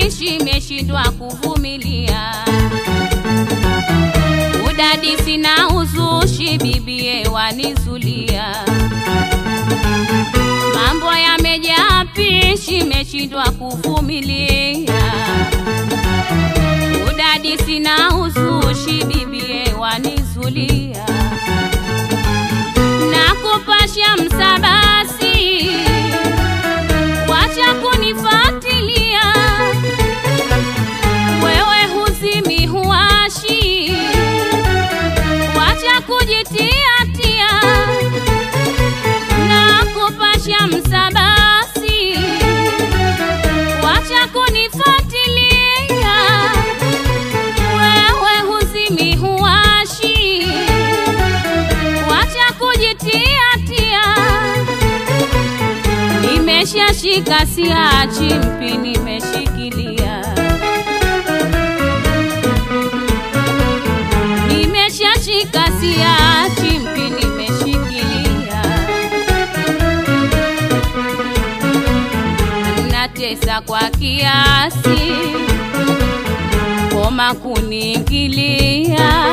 pishi meshindwa kuvumilia udadisi na uzushi bibie wanizulia mambo yamejaa pishi meshindwa kuvumilia udadisi na uzushi bibie wanizulia na kupasha msabasi wacha kunifatilia wewe huzimi huashi wacha kujitiatia na kupasha msabasi wacha kunifatilia wewe huzimi huashi wacha kujitiatia nimeshashika siachi mpi nimeshikilia nimeshashika siachi mpi nimeshikilia natesa kwa kiasi koma kuniingilia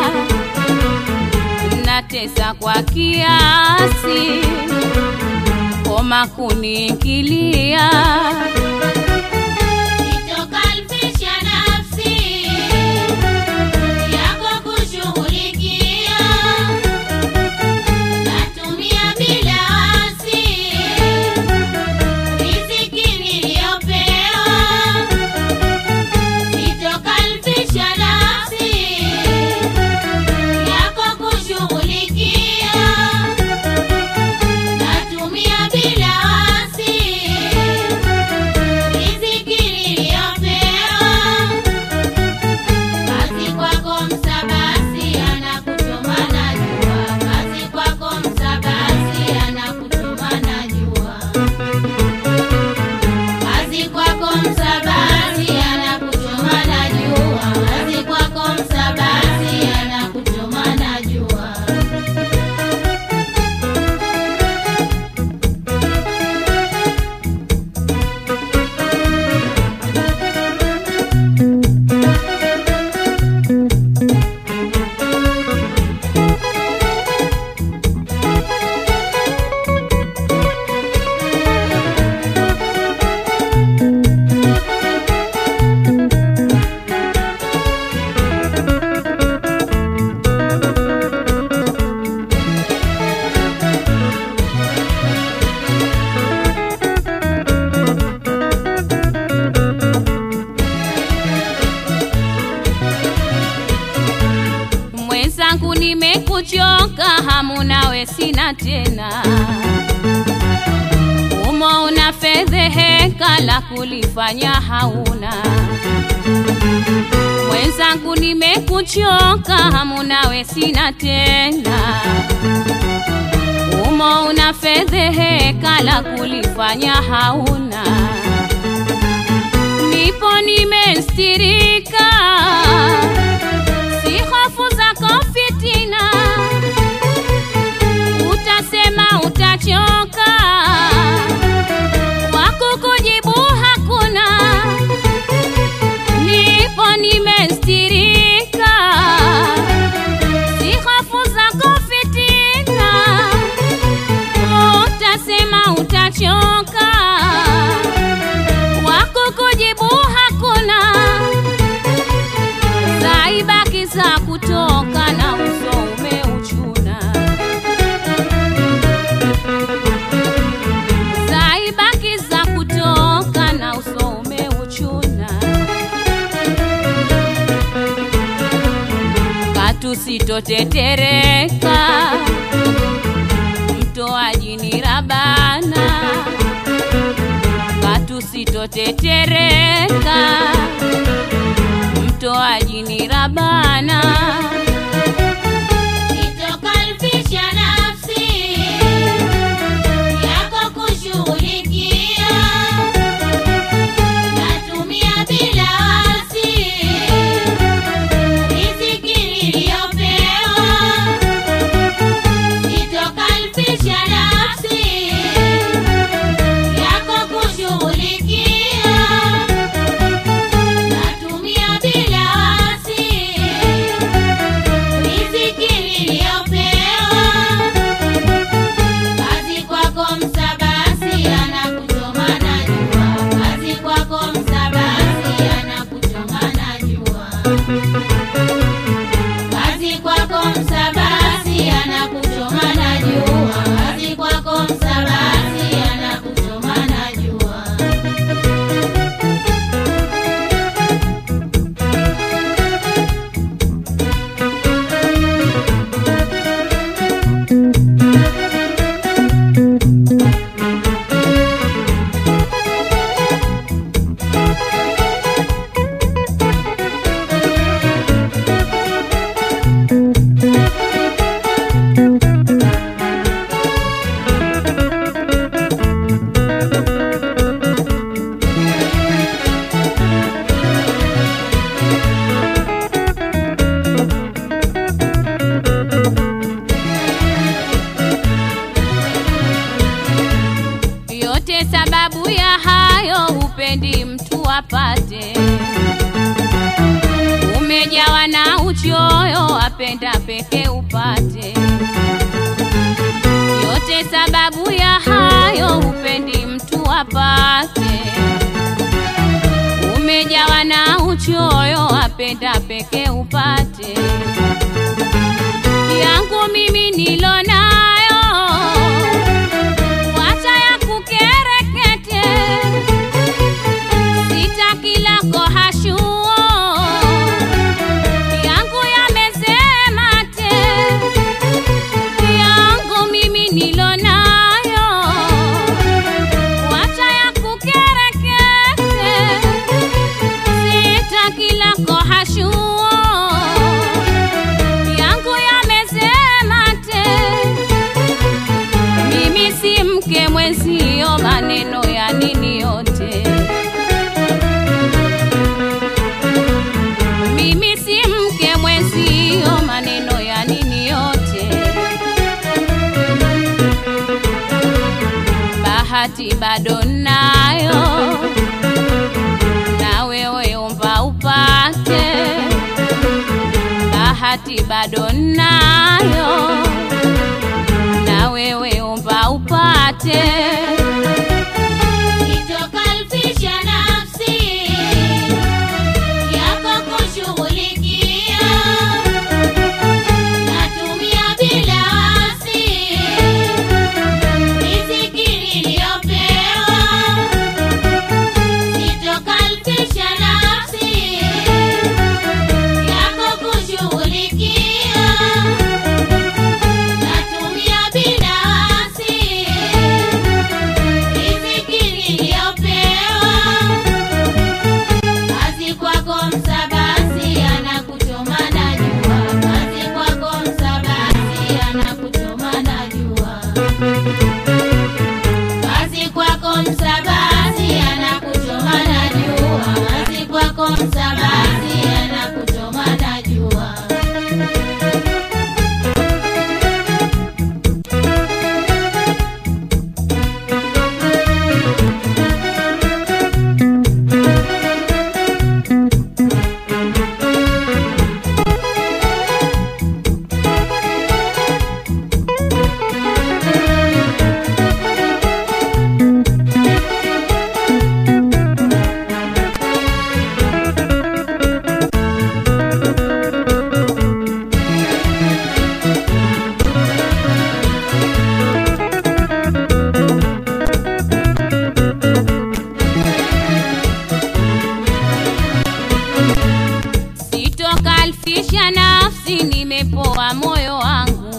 natesa kwa kiasi koma kuniingilia Nitokalfisha nafsi yako kushughulikia, natumia bila wasi riziki niliyopewa. Nitokalfisha nafsi yako kushughulikia, natumia bila wasi riziki niliyopewa. Kazi kwako msabasi anakuchoma na jua, kazi kwako msabasi anakuchoma na jua, kazi kwako msabasi anakuchoma na jua, kazi kwako msabasi anakuchoma na jua. mwenzangu nimekuchoka hamu nawe sina tena umo una fedheheka la kulifanya hauna mwenzangu nimekuchoka hamu nawe sina tena umo una fedheheka la kulifanya hauna nipo nimestirika si hofu zako fitina utasema utachoka wakukujibu hakuna nipo nimestirika si hofu zako fitina utasema utachoka wakukujibu hakuna zaibaki za kutoka na uso umeuchuna zaibaki za kutoka na uso umeuchuna katusitotetereka mtoaji ni rabana katusitotetereka mtoaji ni rabana Nitokalfisha nafsi yako kushughulikia, natumia bila wasi riziki niliyopewa. Nitokalfisha nafsi yako kushughulikia, hupendi mtu apate. Umejawa na uchoyo, apenda peke upate. Yote sababu ya hayo, hupendi mtu apate. Umejawa na uchoyo, apenda peke upate. Yangu mimi nilo nayo, wacha ya kukerekete, sitaki lako hashuo, yangu yamesema te, yangu mimi nilo nayo, wacha ya kukerekete, sitaki lako hashuo yangu yamesema te, mimi si mke mwenzio, maneno ya nini yote. Mimi si mke mwenzio, maneno ya nini yote. Bahati bado nayo, na wewe omba upate bahati bado nayo, na wewe omba upate. Itokalfisha nafsi yako kushughulikia, natumia bila wasi riziki niliyopewa. Itokalfisha nafsi yako kushughulikia, natumia bila wasi riziki niliyopewa. Kazi kwako msabasi anakuchoma na jua, kazi kwako msabasi anakuchoma na jua, kazi kwako msabasi anakuchoma na jua, kazi kwako msabasi anakuchoma na jua. Sitokalfisha nafsi, nimepoa moyo wangu,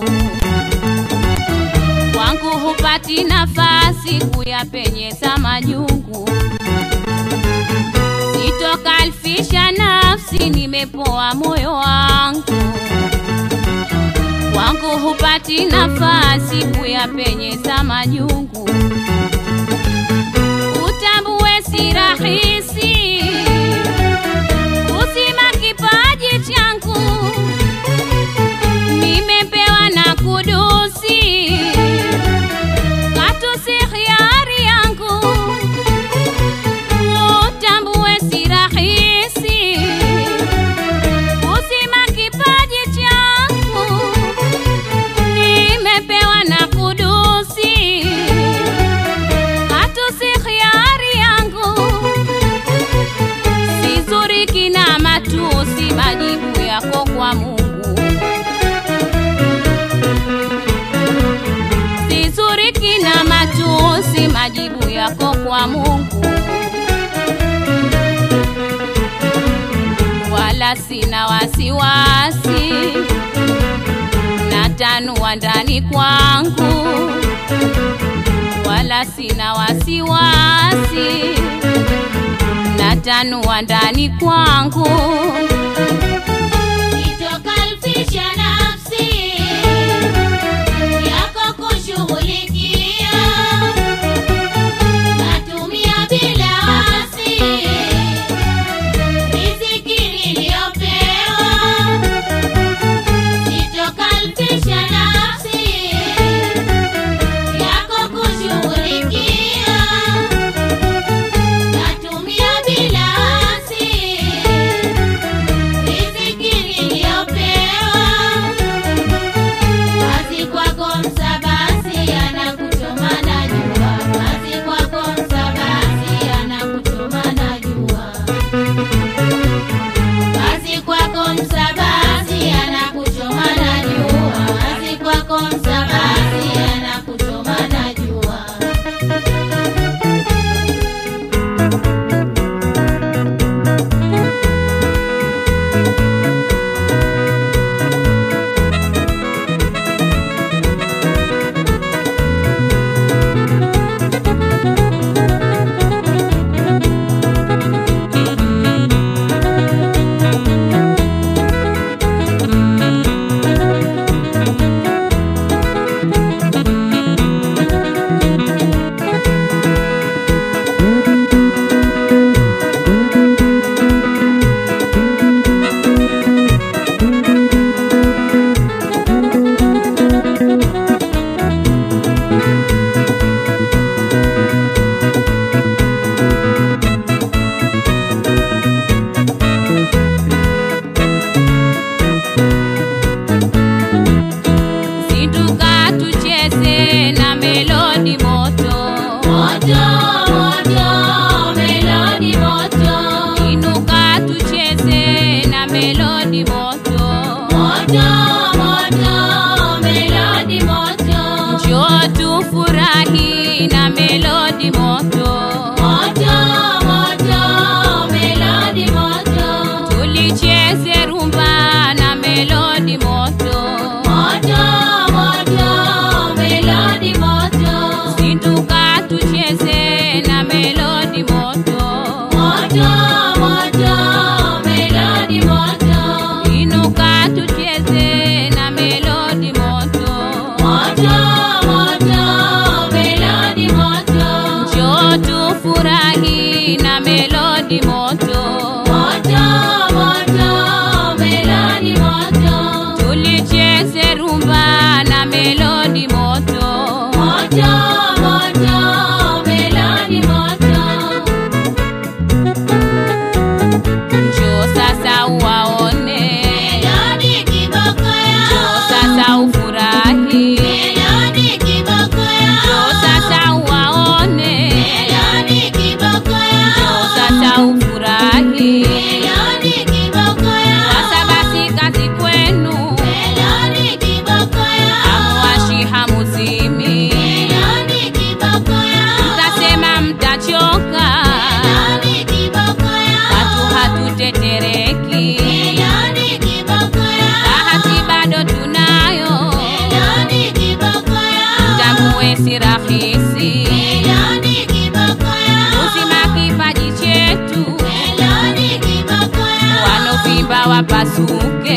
kwangu hupati nafasi kuyapenyeza majungu. Sitokalfisha nafsi, nimepoa moyo wangu, kwangu hupati nafasi kuyapenyeza majungu. Utambue si rahisi uzima kipaji changu nimepewa na kudusi, katu si hiari yangu. Utambue si rahisi uzima kipaji changu nimepewa na kudusi, katu si hiari yangu sizuri kina matusi, majibu yako kwa Mungu. Sizuri kina matusi, majibu yako kwa Mungu. Wala sina wasiwasi, natanua ndani kwangu, wala sina wasiwasi natanua ndani kwangu, Itokalfisha nafsi yako kushughulikia, natumia bila wasi riziki niliyopewa. Itokalfisha nafsi yako kushughulikia, natumia Zinduka tucheze na melodi moto, Moto, moto, melodi moto. inuka tucheze na melodi moto, Moto, moto, melodi moto. njoo tufurahi na melodi moto, Moto, moto, melodi moto. tulicheze rumba na melodi moto, Moto, moto, melodi moto. zinduka tucheze na melodi moto, Moto, moto, melodi moto. inuka tucheze na melodi moto. Moto, moto, melodi moto. Njoo tufurahi na melodi moto, Moto, moto, melodi moto. tulicheze rumba na melodi moto. Moto, moto, melodi moto. Njoo sasa uwaone, Melodi kiboko njoo yao. sasa ufurahi, Melodi kiboko njoo yao. sasa uwaone, Melodi kiboko njoo yao. sasa ufurahi. Melodi kiboko yao. Sasa basi kazi kwenu, Melodi kiboko yao. hamuwashi hamuzimi, Melodi kiboko yao. mtasema mtachoka. Melodi kiboko yao. Watu hatutetereki, Melodi kiboko yao. bahati bado tunayo, Melodi kiboko yao. tambue si rahisi Melodi kiboko yao. kuzima kipaji chetu, Melodi kiboko yao. wanovimba wapasuke,